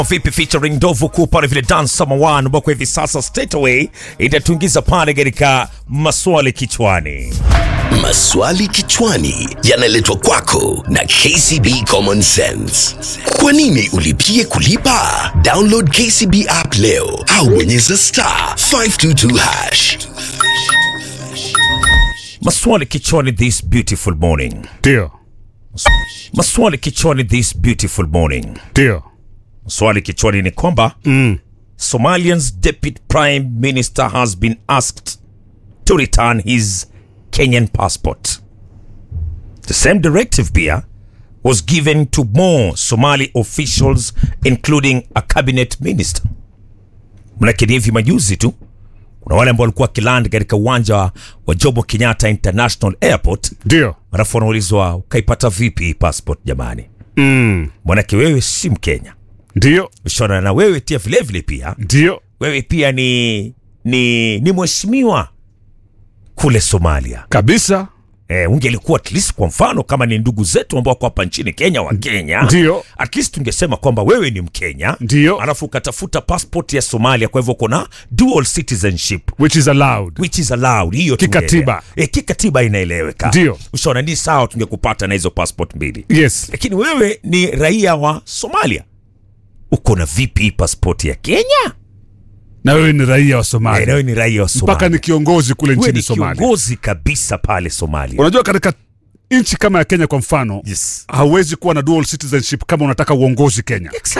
vipi featuring Ndovu Kuu pale vile Dance Summer One ambako hivi sasa straight away itatuingiza pale katika maswali kichwani. Maswali kichwani yanaletwa kwako na KCB Common Sense. Kwa nini ulipie kulipa? Download KCB app leo au bonyeza star 522 hash. Maswali kichwani this beautiful morning. Ndio, Maswali kichwani this beautiful morning. ndio. Swali kichwani ni kwamba Mm. Somalian's deputy prime minister has been asked to return his Kenyan passport. The same directive pia was given to more Somali officials including a cabinet minister. Mlakini hivi majuzi tu kuna wale ambao walikuwa wakiland katika uwanja wa Jomo Kenyatta International Airport, Ndio. alafu wanaulizwa ukaipata vipi hii passport jamani? Mm. Mwanake wewe si Mkenya, Ndio, ushona na wewe tia vilevile pia ndio. wewe pia ni ni ni mheshimiwa kule Somalia. Kabisa. E, ungelikuwa at least kwa mfano kama ni ndugu zetu ambao wako hapa nchini Kenya wa Kenya, Ndio. at least tungesema kwamba wewe ni Mkenya Ndio. alafu ukatafuta passport ya Somalia, kwa hivyo kuna dual citizenship Which is allowed. which is allowed. Hiyo Kikatiba. tungeelewa. E, kikatiba inaeleweka. Ndio. Ushaona, ni sawa, tungekupata na hizo passport mbili Yes. lakini wewe ni raia wa Somalia, uko na vipi hii passport ya Kenya? Na wewe ni raia wa Eh, Somalia. na wewe ni raia wa Somalia. Mpaka ni kiongozi kule wewe nchini ni Somalia. kiongozi kabisa pale Somalia. Unajua katika nchi kama ya Kenya kwa mfano, Yes. hauwezi kuwa na dual citizenship kama unataka uongozi Kenya.